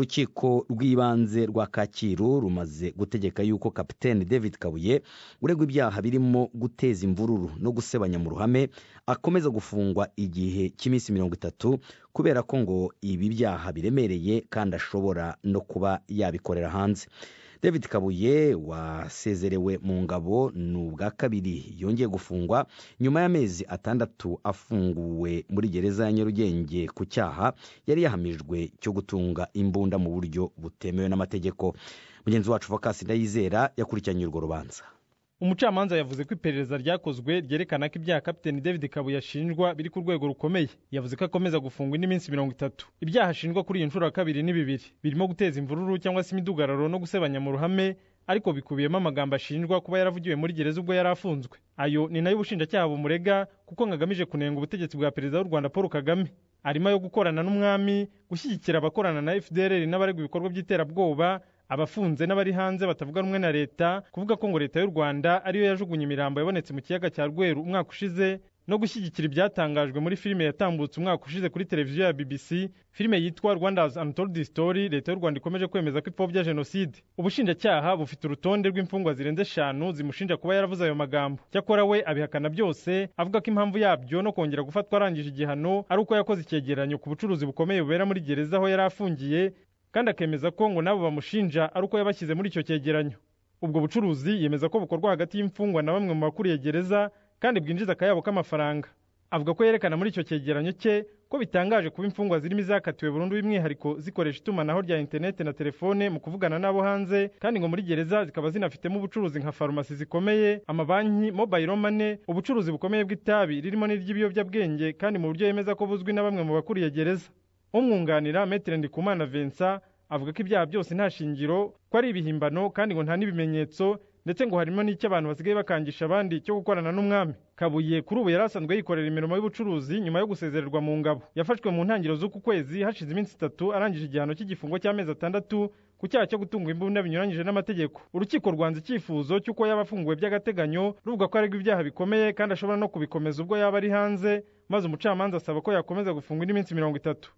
urukiko rw'ibanze rwa kacyiru rumaze gutegeka yuko kapitene david kabuye uregwa ibyaha birimo guteza imvururu no gusebanya mu ruhame akomeza gufungwa igihe cy'iminsi mirongo itatu kubera ko ngo ibi byaha biremereye kandi ashobora no kuba yabikorera hanze david kabuye wasezerewe mu ngabo ni ubwa kabiri yongeye gufungwa nyuma y'amezi atandatu afunguwe muri gereza ya nyarugenge ku cyaha yari yahamijwe cyo gutunga imbunda mu buryo butemewe n'amategeko mugenzi wacu vakasi ndayizera yakurikiranye urwo rubanza umucamanza yavuze ko iperereza ryakozwe ryerekana ko ibyaha kapiteni david kabuye ashinjwa biri ku rwego rukomeye yavuze ko akomeza gufungwa indi minsi mirongo itatu ibyaha ashinjwa kuri iyi nshuro ya kabiri ni bibiri birimo guteza imvururu cyangwa se imidugararo no gusebanya mu ruhame ariko bikubiyemo amagambo ashinjwa kuba yaravugiwe muri gereza ubwo yari afunzwe ayo ni nayo ubushinjacyaha bumurega kuko ngo agamije kunenga ubutegetsi bwa perezida w'u rwanda paul kagame arimo ayo gukorana n'umwami gushyigikira abakorana na fdr n'abaregwa ibikorwa by'iterabwoba abafunze n'abari hanze batavuga rumwe na leta kuvuga ko ngo leta y'u rwanda ariyo yajugunye imirambo yabonetse mu kiyaga cya rweru umwaka ushize no gushyigikira ibyatangajwe muri filime yatambutse umwaka ushize kuri televiziyo ya bbc filime yitwa rwanda's untold story leta y'u rwanda ikomeje kwemeza ko ipfobya jenoside ubushinjacyaha bufite urutonde rw'imfungwa zirenze eshanu zimushinja kuba yaravuze ayo magambo cyakora we abihakana byose avuga ko impamvu yabyo no kongera gufatwa arangije igihano ari uko yakoze icyegeranyo ku bucuruzi bukomeye bubera muri gereza aho yari afungiye kandi akemeza ko ngo nabo bamushinja ari uko yabashyize muri icyo cyegeranyo ubwo bucuruzi yemeza ko bukorwa hagati y'imfungwa na bamwe mu bakuriye gereza kandi bwinjiza akayabo k'amafaranga avuga ko yerekana muri icyo cyegeranyo cye ko bitangaje kuba imfungwa zirimo izakatiwe burundu by'umwihariko zikoresha itumanaho rya interineti na telefone mu kuvugana n'abo hanze kandi ngo muri gereza zikaba zinafitemo ubucuruzi nka farumasi zikomeye amabanki mobayiro mane ubucuruzi bukomeye bw'itabi ririmo n'iry'ibiyobyabwenge kandi mu buryo yemeza ko buzwi na bamwe mu bakuriye gereza umwunganira metere ndikumana vincent avuga ko ibyaha byose nta shingiro ko ari ibihimbano kandi ngo nta n'ibimenyetso ndetse ngo harimo n'icyo abantu basigaye bakangisha abandi cyo gukorana n'umwami kabuye kuri ubu yari asanzwe yikorera imirimo y'ubucuruzi nyuma yo gusezererwa mu ngabo yafashwe mu ntangiriro z'uku kwezi hashize iminsi itatu arangije igihano cy'igifungo cy'amezi atandatu ku cyaha cyo gutunga imbunda binyuranyije n'amategeko urukiko rwanze icyifuzo cy'uko yaba afunguwe by'agateganyo ruvuga ko aregwa ibyaha bikomeye kandi ashobora no kubikomeza ubwo yaba ari hanze maze umucamanza asaba ko yakomeza gufungwa indi minsi mirongo itatu